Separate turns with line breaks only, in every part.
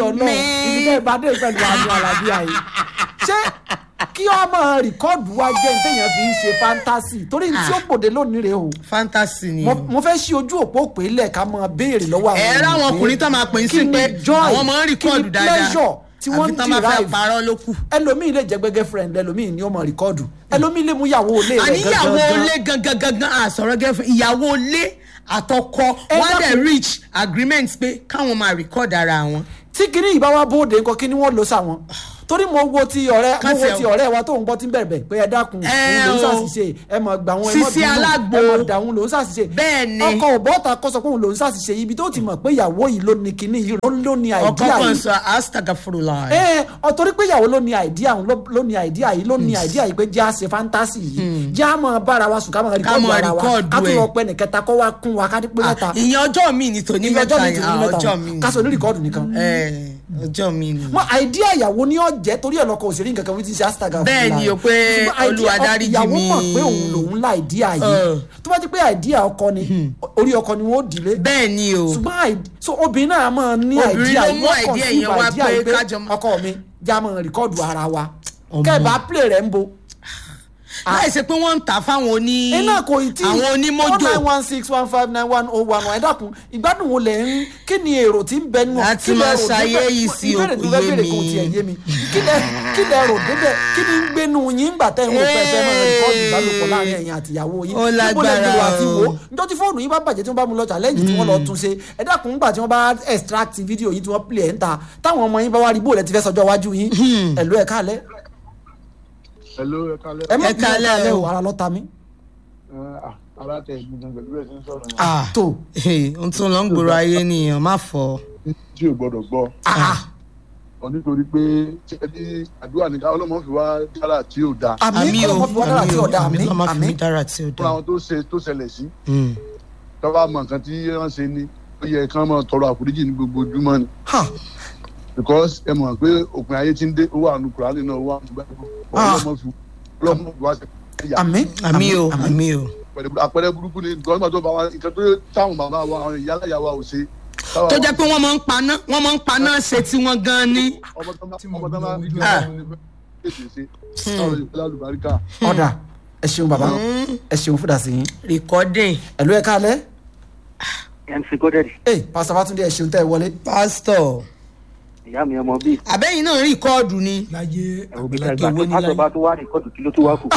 ọlọ́run ibi tẹ́ ẹ bá dé pẹ̀lú àmì àlàbí àyè ṣé kí ọmọ rìkọ́ọ̀dù wa jẹ́ ní téèyàn fi ń ṣe fáńtásì torí tí ó gbòde lónìí rèé o
fantasy ni
mo
o.
mo fẹ́ ṣí ojú òpó pé lẹ́ẹ̀ka máa béèrè lọ́wọ́ àwọn
ẹ ráwọn
ènìyàn pé
ọkùnrin tó máa pè é
kí
sí
ni
pé
joy,
àwọn máa ń
kí ni
rìkọ́ọ̀dù dáadáa
pleasure tí wọ́n
àfi
ń
tán bá fẹ́
derive
parọ́ ló kù.
ẹlòmíì lè jẹ́ gbẹ́gẹ́ friend ẹlòmíì ni ó mọ rìkọ́ọ̀dù ẹlòmíì lè mú ìyàwó ilé rẹ̀
àníyàwó
gangan
ilé gangan gangan àsọ̀rọ̀ gẹ́fẹ́ ìyàwó ilé àtọkọ
Ẹ
wọ́n á dẹ̀
dákun.
reach agreement pé káwọn máa record ara wọn.
tí kinní yìí bá wá bóde nǹkan kí ni wọ́n lò sáwọn torí mo wo ti ọ̀rẹ́ mo
Kàn
wo
tiẹ̀
ti ọ̀rẹ́ wa tó ń gbọ́ tí ń bẹ̀rẹ̀ pé ẹ dákun
Ẹ
òun ló ń
o.
ṣàṣìṣe ẹ mọ̀ gbà wọn ẹ mọ̀
Sisi
bínú
alágbo.
ẹ mọ̀ dà wọn ló ń ṣàṣìṣe
Bẹ́ẹ̀ ni.
ọkọ ò bọ́ta kó sọ pé òun ló ń ṣàṣìṣe ibi tó ti mọ̀ pé ìyàwó yìí ló ní kinní yìí ló ló ní
ọkọ
àìdíà
kan
yìí
sọ astagafurula.
ẹ ọ torí pé ìyàwó ló ní àìdíà òun ló- ló ní àìdíà yìí ló ní àìdíà yìí pé jẹ́ àṣẹ fáńtásì yìí jẹ́ àmọ́ bára wa sùn ká mọ̀ rìkọ́dù
mọ̀
ara wa
rìkọ́ọ̀dù
ká tún
ẹ̀.
lọ pẹ́ nìkẹta kó wá kún wa ká dípé mẹ́ta
ìyẹn ọjọ́ mi ni tòní
ìyẹn
mẹ́ta
ọjọ́ mi
yẹn
tì ní
ah,
mẹ́ta
ọjọ́ mi ni.
ká sọ ní rìkọ́ọ̀dù nìkan
Ẹ, ọjọ́ mi ni.
mọ àìdíà ìyàwó ní ọjẹ torí ẹ lọkọ òṣèré nǹkan kan wí ti ṣe astaga
Bẹ́ẹ̀ ni o, pé Olúwa dáríjì
ìyàwó
mi.
mọ̀ pé òun lòun la àìdíà yìí
Ẹ.
tó bá ti pé àìdíà ọkọ ni orí ọkọ ni wọn ó dìlé
bẹ́ẹ̀ ni o.
ṣùgbọ́n àì- so obìnrin náà máa ní
Obìnrin
àìdíà
ló mú
yóò
idea
conceive
yẹn wá
idea
pé
yìí pé
kájọ mọ-
ọkọ mi já mọ rìkọ́ọ̀dù ara wa
Ọmọ.
kẹ́ẹ̀bá play rẹ̀ ń bo
láì ṣe pé wọ́n ń tà fáwọn oní.
iná kò ì tí
àwọn onímọ́jò.
nine one six one five nine one oh one one ẹ dákun ìgbádùn wo lẹ̀ ń kí ni èrò tí ń bẹ nínú
Láti
kí lẹ
máa
rò
ṣayé
débẹ̀?
yìí sí
ìbéèrè
òkú
tó fẹ́
yé
béèrè
mi.
kò tiẹ̀ yé mi kí lẹ kí lẹ rò débẹ̀ kí ni ń gbénu yín gbà tẹ́ ń wò pẹ́ fẹ́ máa rìkọ́ọ̀dù ìbálòpọ̀ láàrin ẹ̀yin àtìyàwó yín
Ó
níbo lẹ
lágbára
gbèrò àti wò ó
o.
njọ́ tí fóònù yín bá bàjẹ́ tí wọ́n bá mú lọ challenge tí wọ́n lọ tún ṣe ẹ dákun ńgbà tí wọ́n bá extract fídíò yín tí wọ́n play ẹ̀ ń ta táwọn ọmọ yín bá wá rí bóòlù ẹ ti fẹ́ sọjọ́ iwájú yín ẹ̀lú ẹ̀ kálẹ̀
Hello, ẹ kálẹ̀.
ẹ má
Ẹ
bí ẹ
káalẹ́
kálẹ̀
o.
o ara lọ́ta mi
Ẹ, ah, ara tẹ gbogbo pẹ̀lú ẹ̀ tí ń sọ̀rọ̀ yẹn.
ah
tó
ohun tó lọ ń gbòòrò ayé nìyẹn má fọ.
tí ò gbọdọ̀ gbọ́ ọ nítorí pé ṣe ní àdúrà nìkan ọlọ́mọ fi wá dára tí ò da
àmì kọ́ fún ọ̀dà àti ọ̀dà àmì
àmì
àmì
àmì dára tí ó
fún
dá.
àwọn tó ṣe tó ṣẹlẹ̀ sí
Mm.
tọ́wọ́ mọ̀ nǹkan tí wọ́n ṣe ni ó yẹ kí wọ́n máa tọrọ àforíjì ní gbogbo ojúmọ́ ni
ha
because ẹ mọ̀ pé òpin ayé ti ń dé ó wà nù kúránì náà ó wà nù gbàgbọ́
Ah.
ọlọ́mọ fi ọlọ́mọ fi wá ṣe ẹ̀yà
àmì
àmì o àmì o.
pẹ̀lú àpẹẹrẹ burúkú ni gọ́ọ̀mọ̀ tó bá wa nǹkan tó táwọn bàbá wa àwọn ìyá aláya wa ò ṣe. táwa-
tó jẹ́ pé wọ́n máa ń paná wọ́n máa ń paná ṣe tí wọ́n gan ni.
ọmọ tó máa ọmọ tó máa
Ah.
tètè ṣe táwọn ìpínlẹ̀ alùbáríkà.
ọ̀dà ẹ ṣeun bàbá ẹ ṣeun fúdà sí yín
recording
ẹ̀lú ẹ̀ kálẹ̀
mc godedi
ẹ pásítọ̀ Fátúndé ẹ ṣeun tẹ́ ẹ wọlé
pastor
ìyá mi ọmọ bíi
àbẹ́yìn náà rìkọ́ọ̀dù ni.
láyé
ẹ̀rù bí
àgbàlagbà
ẹgbàá
owó
tó
ní
pásítọ̀
láyé
bá tó wá rìkọ́dù kí ló tó wá kù.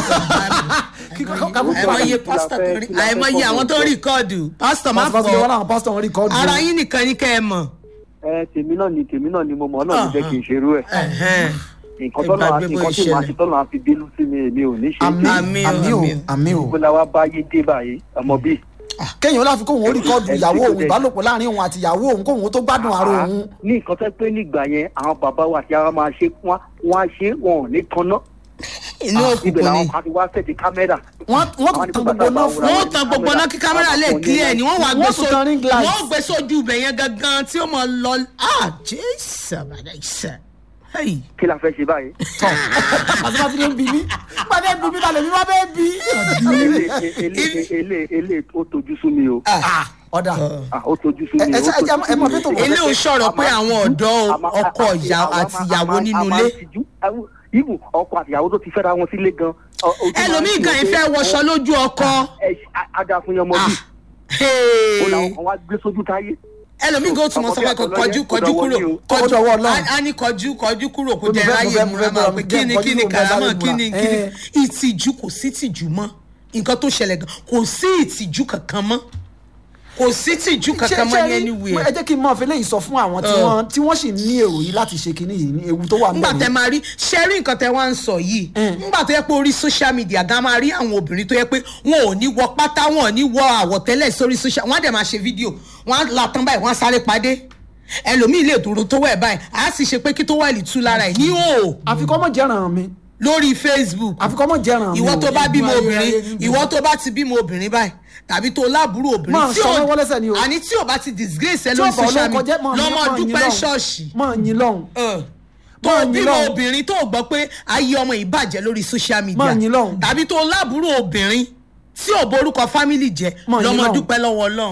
àìmọye pastor tó rí àìmọye àwọn tó rìkọ́ọ̀dù pastor má
pásítọ̀ Fátúndé wọn
fọ
làwọn pásítọ̀ wọn rí kọ́ọ̀dù
ara yín nìkan ní kẹ́ ẹ mọ̀.
ẹ tèmi náà ni tèmi náà ni mo mọ̀ ọ́ náà ló jẹ́ kí n ṣerú ẹ̀.
Ẹ̀hẹ́n.
nǹkan tọ́nà
Ẹ gbàgbé bó
nǹkan tí màá
ìṣẹ̀lẹ̀.
ṣe tọ́nà àfi bínú sí mi èmi ò ní ṣe é
àmì
ṣe.
Àmì o,
àmì o
àmì o.
àmì o
gbogbo la wá báyé dé báyìí ọmọ bíi.
kéèyàn láfi kóhun ó rí kọ́ọ̀dù
Ẹ
ìyàwó
ṣe
òun
kò dé.
ìbálòpọ̀ láàrin òun àti ìyàwó òun kóhun tó gbádùn ara
Ah,
òun
ní nǹkan tó pé nígbà yẹn àwọn bàbá wa àti àwọn máa ṣe wọn wọn á ṣe wọn ò ní tanná
inú
ibẹ̀
òkùnkùn
làwọn
ni.
kan ti wá sẹ́ẹ̀tì kámẹ́rà.
wọ́n wọ́n
Àwọn
tún
ní
tan
kó
gbogbo
bàtà
náà
bá
fún
wọ́n tan gbogbo náà kí kámẹ́rà lè clear ni wọ́n wá
Wọ́n
gbé
tún tan ring light.
wọ́n gbé sójú ibẹ̀ yẹn gangan tí ó mọ̀ lọ ah jésù àbàdà ìṣe. Hey.
kí la fẹ́ ṣe báyìí.
tọ̀ pásítọ̀ Fátúndé ń bí mi pàdé bí mi balẹ̀ mi wá bẹ́ẹ̀ bí.
ele ele ele ó tojú sú mi o
Ah, ọ̀dà
Ah, ó tojú sú
ẹ
mi
ẹ
ó
ṣe ẹ
tojú
ẹ
sú
mọ̀
mi.
pé tó wọ́n
ilé ò sọ̀rọ̀ pé àwọn ọ̀dọ́ ọkọ ìyá àti ìyàwó nínú ilé.
ibù ọkọ àti ìyàwó tó ti fẹ́ra wọn sílé gan. ọ- ojú máa ń
ẹlòmíì
tì
gan
wọ́n
ìfẹ́
pé
wọṣọ lójú ọkọ.
ẹ ada fún yọmọ
Ah.
bí
Hey.
ó làwọn kan wá gbé sójú táyé.
ẹlòmíì gan tún mọ sọ pé kò kọjú kọjú kúrò
Ó dọwọ́ Ọlọ́run.
a ní kọjú kọjú kúrò kó
Ó ní
jẹ
bẹ́ẹ̀ mo
ráyè
fẹ́- mo
múra
fẹ́
máa
múra,
pé
jẹ́
kíni
kọjú
kíni
kúrò, bẹ́ẹ̀
karamọ
sáré
kíni
múra.
kíni
Eh.
ìtìjú kò sí ìtìjú mọ́ nǹkan tó ṣẹlẹ̀ gan kò sí ìtìjú kankan mọ́ kò sí ìtìjú kankan mọ́ ní
ẹ
anywhere
jẹ́ kí n máa fi léyìí sọ fún àwọn tí
Ẹ.
wọ́n tí wọ́n sì ní èrò yìí láti ṣe kinní yìí ní ewu tó wà
ngbà
níbẹ̀
tẹ
yìí.
máa rí ṣẹ́rí nǹkan tẹ wá ń sọ yìí ngbà tó yẹ pé orí social media gan máa rí àwọn obìnrin tó yẹ pé wọn ò ní wọ pátá wọn ò ní wọ àwọ̀tẹ́lẹ̀ sórí social wọn á dẹ̀ máa ṣe fídíò wọn á la tán báyìí wọn á sáré padé ẹlòmíì lè dúró tó wẹ̀ báyìí á sì ṣe pé kí tó wà lè tú lára ẹ̀ ní o
àfikọ́ mọ̀ jẹ́ràn mi
lórí facebook
àfikọ́ mọ̀ jẹ́ràn mi
ìwọ
o.
tó bá bímọ
ayé,
obìnrin
ayé, ayé.
ìwọ tó bá ti bímọ obìnrin báyìí tàbí tó láàbúrò obìnrin
Máa
tí
sọ
ò-
wọ́n lẹ́sẹ̀ ni o.
àní tí ò bá ti disgrace ẹ
tí
lórí
ọ̀pọ̀
social
olóko jẹ́
media
mọ̀ ní-
lọ́mọ
mọ̀ yín
dúpẹ́
lọ́hùn.
ṣọ́ọ̀ṣì
mọ̀ yín lọ́hùn
ẹ, tó
Máa yìn
bímọ
lọ́hùn.
obìnrin tó gbọ́ pé ayé ọmọ yìí bàjẹ́ lórí social media
Máa yìn lọ́hùn.
tàbí tó láàbúrò obìnrin tí ò borúkọ family jẹ
Máa yìn
lọ́mọ
lọ́hùn.
dúpẹ́ lọ́wọ́ ọlọ́run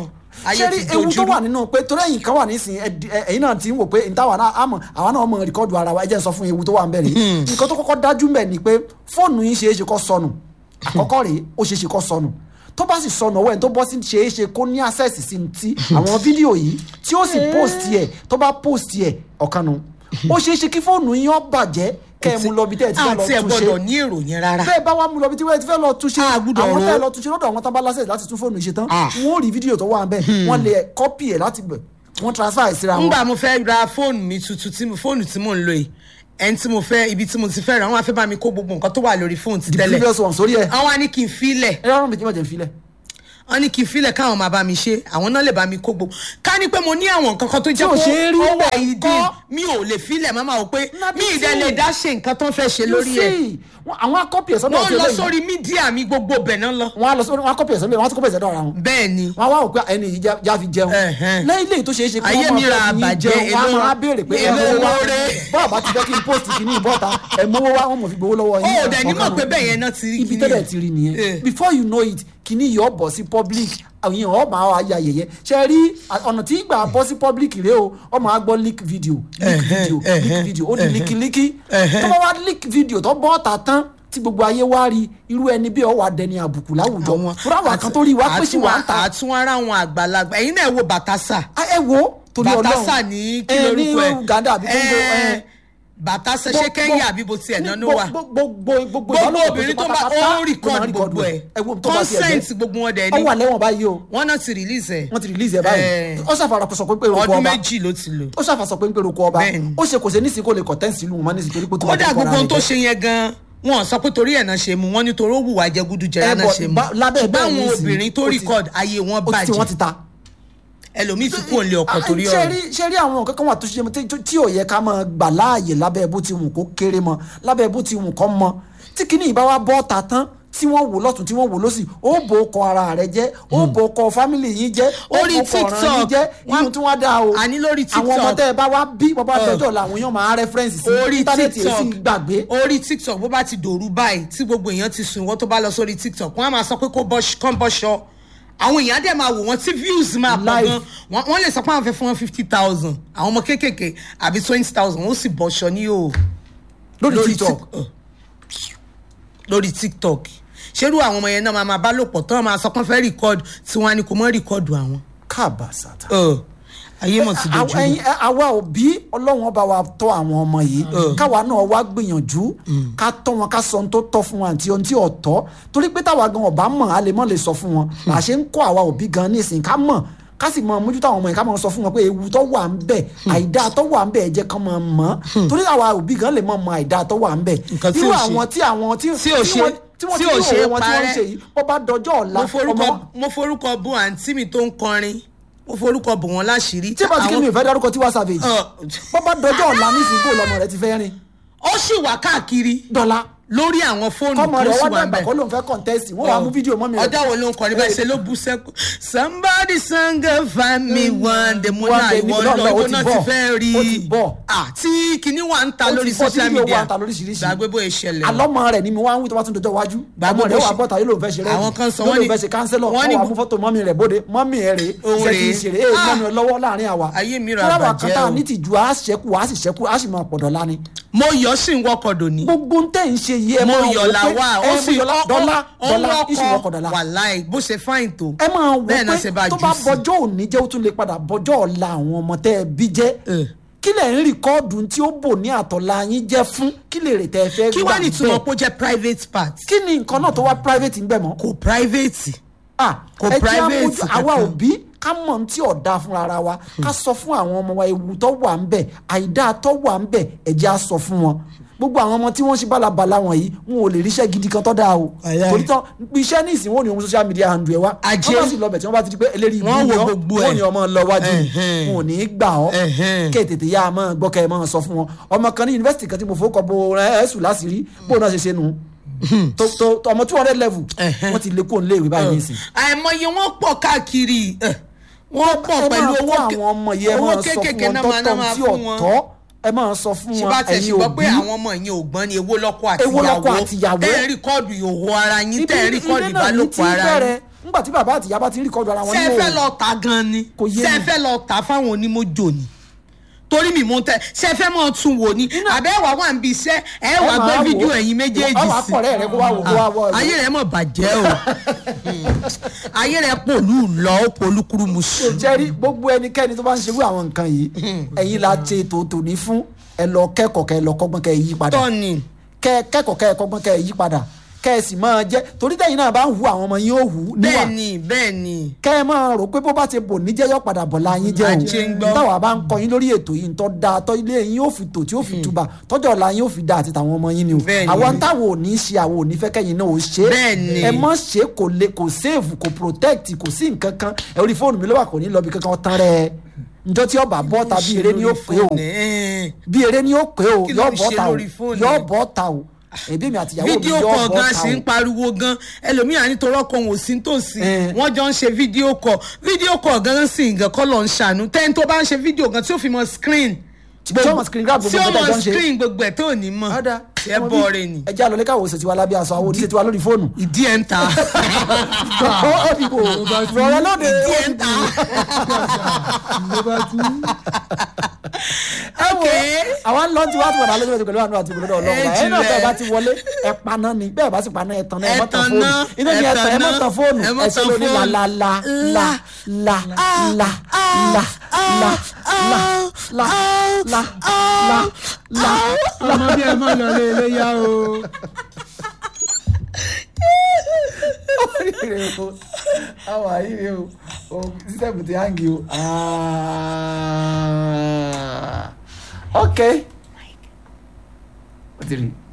ayé
ṣé
ti
rí ewu tó
dojúrú
wà nínú pé torí ẹ̀yìn kan wà nísìnyí ẹ- ẹ- ẹ̀yin náà ti ń wò pé ìtawà náà àmọ́ àwa náà mọ̀ rìkọ́dù ara wa ẹ jẹ́ n sọ fún ewu tó wà ń bẹ̀rẹ̀ nǹkan tó kọ́kọ́ dájú mẹ́ ni pé fóònù yín ṣeé ṣe kó sọnù àkọ́kọ́ rèé ó ṣeé ṣe kó sọnù tó bá sì sọnù ọwọ́ ẹ̀ tó bọ́ sí ṣeé ṣe kó ní access sí ti àwọn fídíò yìí tí ó sì post ẹ̀ tó bá post ẹ̀ ọ̀kanu ó ṣeé ṣe kí fóònù yín ó bàjẹ́ kẹ́ ẹ mú lọ bí tẹ́ ẹ ti fẹ́ lọ
àti ẹ̀
túnṣe
gbọ́dọ̀ ní èròyìn rárá
bẹ́ẹ̀ bá wà mú lọ bí tí wọ́n ti fẹ́ lọ túnṣe
A gbúdọ̀
àwọn
rò ó.
tẹ́ lọ túnṣe lọ́dọ̀ àwọn tábà lásẹ̀ láti tún fóònù ṣe tán
Ah.
wọ́n ó rí fídíò tó wà ń bẹ̀ wọ́n lè kọ́pì ẹ̀ láti bẹ̀ wọ́n transfer ẹ̀ síra wọn.
ngbà mo fẹ́ ra fóònù mi tuntun tí mo fóònù tí mò ń lò yìí ẹni tí mo fẹ́ ibi tí mo ti fẹ́ ra wọn á fẹ́ bá mi kó gbogbo nǹkan tó wà lórí fóònù ti
the
tẹ́lẹ̀
previous one sórí ẹ̀
àwọn á ní kí n filẹ̀
ẹ rọrùn mi kí n má jẹ́ n filẹ̀.
wọn ní kí n filẹ̀ káwọn máa bá mi ṣe àwọn náà lè bá mi kó gbogbo ká ní pé mo ní àwọn nǹkan kan tó jẹ́
Tí ò ṣe é rí
ó wà
bẹ́ẹ̀
ìdí
kọ́.
mi ò lè filẹ̀ má máa wò pé
Nabi
mi ìdẹ
tí.
lè dá ṣe nǹkan tó ń fẹ́ ṣe lórí
You
ẹ̀
see, wọ́n- àwọn akọ́pì ẹ̀ sọ́dọ̀
wọ́n
ọ̀tí
lọ
olóyìn
sórí mídíà mi gbogbo bẹ̀ náà lọ
wọ́n á lọ sórí wọ́n akọ́pì ẹ̀ sọ́dọ̀ wọ́n á tún kọ́pì ẹ̀ sọ́dọ̀ ara wọn.
bẹ́ẹ̀ ni
wọ́n á wá òpin ẹni yìí já- já fi jẹun
Ẹ̀hẹ́n.
lẹ́yìn lẹ́yìn tó ṣeé ṣe kí
Ayé
wọ́n
mi ra
máa fẹ́ fi yín
àbàjẹ́,
jẹun wọ́n á
èlò-
máa béèrè pé
èlò
ẹ̀ mówó wá
owó rẹ̀.
bọ́ọ̀ bá ti fẹ́ kí n post kìíní ìbọ́ta ẹ̀ mówó wá wọ́n mọ̀ fi gbowó lọ́wọ́ yín.
Ó dẹ̀ ní mọ̀
Ọ̀kan
pé
nù.
bẹ́ẹ̀ yẹn náà ti rí
ibi
kíní
tẹ́lẹ̀
yẹn.
ti rí nìyẹn
Eh.
before you know it kìíní yìí ọ̀ bọ̀ sí public àwọn èèyàn ọ̀ máa wá ya yẹ̀yẹ́ ṣe rí ọ̀nà tí ìgbà bọ́ sí public rèé o ọ̀ máa gbọ́ leak video leak
Ẹ̀hẹ́n,
video leak
ẹ̀hẹ́n,
video ó di
ẹ̀hẹ́n.
líkílíkí
Ẹ̀hẹ́n.
tó bá wá leak video tó bọ́ ọ̀tà tán tí gbogbo ayé wá rí irú ẹni bí ọwọ́ adẹni àbùkù láwùjọ fúra àwọn kan tó rí wá pé sí wà ń ta
àtúnwárá àwọn àgbàlagbà ẹ̀yin náà wo bàtásà
Ah, ẹ wo torí ọlọ́run
bàtásà ní kí
Eh,
lórúkọ ẹ̀
ní Uganda àbí Congo
Eh,
eh.
bàtásà ṣé Kenya àbí bó tiẹ̀ náà ló wà
gbogbo gbogbo
gbogbo
ìbálòpọ̀
obìnrin tó bá
pátápátá
ó
ló máa
rìkọ́ọ̀dù gbogbo ẹ̀
ẹ wo tó bá tiẹ̀ jẹ́.
consent gbogbo wọn dẹ̀
ó wà
ni
lẹ́wọ̀n báyìí o
wọ́n náà ti release ẹ̀
wọ́n ti release ẹ̀ báyìí
Eh.
ó ṣàfàrà sọ pé pé orúkọ
ọdún
ọba
méjì ló ti lò
ó ṣàfàsọ pé ń pé orúkọ ọba
Bẹ́ẹ̀ni.
ó ṣe kò ṣe nísìnyí kó lè kọ̀tẹ́ǹsì ìlú wọn nísìnyí torí pé tó bá
kódà
tó kọ́ra
gbogbo ohun
rẹ̀
tó
jẹ́.
ṣe yẹn gan wọn sọ pé torí ẹ̀ náà ṣe mu wọn nítorí ó wùwà jẹgúdújẹrá
Eh,
náà
but
ṣe mu
ba- lábẹ́ bẹ́ẹ̀
báwọn
nísìnyí,
obìnrin tó
ó ti-
record ayé wọn
ó ti tí wọ́n ti
bàjẹ́
ta
ẹlòmíì ti kúrò nílé ọkọ torí
ṣe
ọ̀rọ̀
rí ṣe rí àwọn nǹkan kan wà tó ṣe tí- tí ò yẹ ká máa gbà láàyè lábẹ́ bó ti wù kó kéré mọ́ lábẹ́ bó ti wù kó mọ́ tí kinní ìbá wa bọ́ ta tán tí wọ́n wò lọ́tún tí wọ́n wò lọ́sì ó bò ó kọ ara rẹ jẹ́ ó bò ó kọ fámìlì yín jẹ́ ó
Orí
bò ó kọ ọ̀ràn yín
TikTok,
jẹ́ inú tí wọ́n dá o
àní lórí
àwọn ọmọ
TikTok.
tẹ́ ẹ bá wá bí bàbá
Uh.
àtẹ́jọ́ làwọn èèyàn máa rẹ́fẹ́rẹ́nsì sí
orí
íńtánẹ́ẹ̀tì èsì
tiktok
gbàgbé
orí tiktok bó bá ti dòru báyìí tí gbogbo èèyàn ti sùn ìwọ tó bá lọ sórí tiktok wọn á máa sọ pé kó bọ́ kán bọ́ṣọ àwọn èèyàn á dẹ̀ máa wò wọ́n tí views máa pọ̀
Live.
gan wọ́n wọ́n lè sọ pé àwọn fẹ́ fún wọn fifty thousand àwọn ọmọ kéékèèké àbí twenty thousand wọ́n sì bọ́ṣọ ní o
lórí tiktok
Tik- uh, lórí tiktok ṣerú àwọn ọmọ yẹn náà máa máa bá lò pọ̀ tán máa sọ pé wọ́n fẹ́ record tí wọ́n á ní kó mọ́ record àwọn
kábàásàtà.
Uh, ayé mọ̀ ti dojú
Àwọn- ẹ̀yin- ẹ- àwa òbí ọlọ́run ọba wa tọ́ àwọn ọmọ yìí káwa náà wá gbìyànjú ká tọ́ wọn ká sọ ohun tó tọ́ fún wọn àti ohun tí ò tọ́ torí pé táwa gan ọba mọ̀ a lè mọ̀ lè sọ fún wọn là ṣe ń kọ́ àwa òbí gan nísìnyí ká mọ̀ ká sì mọ mójútó àwọn ọmọ yìí ká mọ sọ fún wọn pé ewu tó wà ń bẹ àìdá tó wà ń bẹ ẹ jẹ́ kán mọ mọ̀ torí àwa òbí gan lè mọ mọ àìdá tó wà ń bẹ
Nǹkan tí
irú
ò ṣe.
àwọn tí àwọn tí
Tí ò ṣe-
wọ́n- tí wọ́n
tí
ti
ò
rí
ṣe
òwe wọn tí wọ́n ń
parẹ́.
ṣe yìí bó bá dọjọ́ ọ̀la
mo forúkọ
ọmọ
mo forúkọ bu àǹtí mi tó ń kọrin mo forúkọ bù wọn láṣìírí
tí bá ti kí mi ò fẹ́ dárúkọ Tiwa Savage
Ọ,
bó bá dọjọ́ ọ̀la nísìnyí bó lọmọ rẹ ti fẹ́ rìn
ó sì wà káàkiri
dọ́là
lórí àwọn fóònù
kọ́mọ
tó
rẹ̀
sì
wọ́n
wà ń
dàgbà
bẹ̀.
kó ló ń fẹ́ kọ̀ǹtẹ́sì wọ́n wàá mú fídíò mọ́ mi rẹ̀.
ọjọ́ wo ló ń kọrin bẹ́ẹ̀ ṣe ló bú sẹ́kù somebody sang a find me one day mo
One
náà
day
ìwọ
níbo
lọ
náà, ó
ìwọ
ti
náà ti
bọ̀.
fẹ́ rí
Ó ti bọ̀.
Ah, tí kinní wa ń ta
Ó ti
lórí
bọ̀, tí
social
fídíò wa
media
ń ta lóríṣiríṣi.
gbàgbé bóyá ìṣẹ̀lẹ̀
alọ́mọ rẹ̀ ni mi wá ń wí tó bá tún dọjọ́ iwájú
Gbàgbé
ọmọ rẹ̀
bó
wà
ṣe-
bọ́ta yóò ló ń fẹ́ ṣe rẹ́
Àwọn kan sọ
yóò
wọ́n
ló
ní-
ń fẹ́ ṣe kánsẹ́lọ̀
wọ́n
wọ́n
ní
wà
bu-
mú fọ́tò mọ́mì rẹ̀ bóde mọ́mì ẹ̀ rè
Òun
ṣe ti
rèé.
ṣeré èyí
Ah.
mọ́mì ẹ̀ lọ́wọ́ láàrin àwa
Ayé mi ra
fúláwà
bàjẹ́
kan tá a
o.
ní tìjú a ṣẹ́kù a sì ṣẹ́kù a sì máa pọ̀dọ̀ lánìí
mo yọ sí ń wọkọ̀ dòní
gbogbo ń tẹ̀ ń ṣe yìí ẹ
mo
máa
yọ
wò
la
pé
wá
ẹ
ó
mú
sì
yọlá dọ́là dọ́là ìṣù wọkọ̀
ọkọ̀
dọ́là
wàláì bó ṣe fáìn tó
ẹ máa wò
bẹ́ẹ̀ náà ṣe bá
pé tó
jù
bá
sí.
bọjọ́ òní jẹ́ ó tún lè padà bọjọ́ ọ̀la àwọn ọmọ tẹ́ ẹ bí jẹ́
Eh.
kí lẹ̀ ń rìkọ́ọ̀dù tí ó bò ní àtọ̀la yín jẹ́ fún kí lè rè tẹ́ ẹ fẹ́
kí
gbà
wàá ní ìtumọ̀
bẹ́ẹ̀.
pé ó jẹ́ private part
kí ni nǹkan náà tó wá private ń bẹ̀ mọ́.
kò private
Ah,
Kò
ẹ jẹ́
private
àmójú- àwa
kankan.
òbí ká mọ̀ ohun tí ọ̀dà fúnra ara wa ká sọ fún àwọn ọmọ wa ewu tó wà ń bẹ̀ àìdá tó wà ń bẹ̀ ẹ jẹ́ á sọ fún wọn gbogbo àwọn ọmọ tí wọ́n ṣe bálabàla wọ̀nyí wọn ò lè ríṣẹ́ gidi kan tó dáa o
Àyà.
torí tán iṣẹ́ ní ìsìn wọn ò ní ohun social media handle ẹ wa
Ajé.
wọ́n bá sì lọ bẹ̀ tí wọ́n bá ti di pé eléyìí
Wọ́n
ìbú
wo
ni ọ́,
gbogbo
wọn ò
ẹ̀.
ní ọmọ lọ wájú
Ẹ̀hẹ́n.
wọn ò ní gbà ọ́
Ẹ̀hẹ́n.
kí ètètè yá a máa gbọ́ kẹ́ ẹ máa sọ fún wọn ọmọ kan ní yunifásitì kan tí mo fowó kọ bo ẹ̀ẹ́sù láṣìírí bóun náà ṣe ṣe nù tó tó ọmọ two hundred level
Ẹ̀hẹ́n.
wọ́n ti lé kó ń léèwé báyìí nísìn
àìmọye wọn pọ̀ káàkiri eh, wọn pọ̀
ẹ
pẹ̀lú
máa
owó
kó
ké-
àwọn ọmọ yìí ẹ
owó
máa sọ
kéékèèké
fún
náà
wọn
máa náà
tọ́tọ́
máa
tí
fún wọn
ọ̀tọ̀ ẹ máa sọ fún
ṣé
wọn
bá tẹ̀
ẹ̀yin
ṣùgbọ́n pé
òbí
àwọn ọmọ yẹn ò gbọ́n ni èwo lọ́kọ àti
Èwo lọ́kọ àti ìyàwó.
tẹ́ ẹ̀ rìkọ́ọ̀dù ìhòòhò ara yín tẹ́ ẹ̀ rìkọ́ọ̀dù
ilé náà ní tí
ìbálòpọ̀ ara yín
bẹ̀rẹ̀ nígbà tí bàbá àtìyá bá ti ń rìkọ́dù ara wọn
ṣé ẹ
ní
fẹ́
òun
lọ tà gan ni
Kò yé
ṣé ẹ
mi.
fẹ́ lọ tà fáwọn onímọ̀jò ni torí mi mú tẹ ṣé ẹ fẹ́ mọ̀ tún wò ni àbẹ́ wà wà ń bi iṣẹ́ ẹ wà gbé
máa wò.
fídíò ẹ̀yin méjèèjì
Ọ wà
sí
pọ̀rẹ́ rẹ kó wá wò kó wá wò.
Ah, ayé rẹ mọ̀ bàjẹ́ o ayé rẹ pòlú lọ ó polú kúrú mu sùn.
jẹ́rí gbogbo ẹnikẹ́ni tó bá ń ṣerú àwọn nǹkan yìí ẹ̀yin la ṣe tòótò ní fún ẹ lọ kẹ́kọ̀ọ́ kẹ́ ẹ lọ kọ́gbọ́n kẹ́ ẹ yí padà
tọ́ni
kẹ́ ẹ kẹ́kọ̀ọ́ kẹ́ ẹ kọ́gbọ́n kẹ́ ẹ yí padà kẹ́ ẹ sì máa jẹ́ torí tẹ̀yin náà bá ń hu àwọn ọmọ yín ó hù níwà
bẹ́ẹ̀ ni bẹ́ẹ̀ ni
kẹ́ ẹ máa rò pé bó bá ti bò níjẹ́ yọ padà bọ̀ la yín jẹ́
Ajé ń
o
gbọ́.
táwa bá ń kọ yín lórí ètò yìí ntọ́ da tọ́ ilé yín yóò fi tò tí yóò fi tuba tọ́jọ́ ọ̀la yín yóò fi da àti tàwọn ọmọ yín ni o
Bẹ́ẹ̀ ni.
àwọn táwọn ò ní ṣe àwọn ò ní fẹ́ kẹ́yìn náà ò ṣe é
Bẹ́ẹ̀ ni.
ẹ mọ̀ ṣe kò le kò save kò protect kò sí nǹkan kan ẹ orí fóònù mi ló wà kò ní lọ bí kankan tán rẹ njọ́ tí ọba bọ́ ta bí eré ni ó pé o bí eré ni ó pé o
Kí ló
yọ
fi
bọ́
ṣe
ta o
lórí fóònù
yọ
ẹ?
bọ́ ta o ẹbí mi àtìyàwó mi
fídíò
yọ
kọ
bọ́
gan
ta
sì ń
o
pariwo gan ẹlòmíà nítorí ọkọ òun ò sí nítòsí
Eh.
wọn jọ ń ṣe fídíò kọ fídíò kọ gan sì nǹkan kọ́ lọ ń ṣàánú tẹ́ni tó bá ń ṣe fídíò gan tí ó fi mọ screen
tí ó mọ̀ screen grab
tí
gbogbo
ó
nǹkan
mọ
tó ń ṣe.
screen gbogbo ẹ̀ tó ní mọ̀
ọ̀dà
ẹ bọ́ ọ̀rẹ́ ni
ẹ jẹ́ àlọ́ lẹ́kàwọ́ ṣètìwá lábẹ́ aṣọ àwọn oníṣètìwá lórí fóònù
ìdí ẹ̀ ń ta
ó ó dìbò rọrọ lóde
ìdí
ó
ẹ̀ ń ta
ló bá tú.
ẹ wo àwọn ń lọ tí wàá ti wà lálẹ́ pẹ̀lú àánú àti ìgbòlódò ọlọ́run
Ẹ
ẹ̀ náà
jìnlẹ̀.
bẹ́ẹ̀ bá ti wọlé ẹ paná ni bẹ́ẹ̀ bá sì paná ẹ tan náà ẹ
Ẹ
mọ́ tan
tan
fóònù
náà,
inú ni
ẹ
ẹ tan ẹ
tan
mọ́
náà,
tan fóònù
ẹ mọ́
ẹ ṣe
tan
lóní la
fóònù.
la la la la la la la la la la la la
ọmọ bí ẹ má lọ lé iléyà o.
rẹ o àwọn àyè rẹ o o sísẹ́mù ti hangi o Ah. ok ó ti rí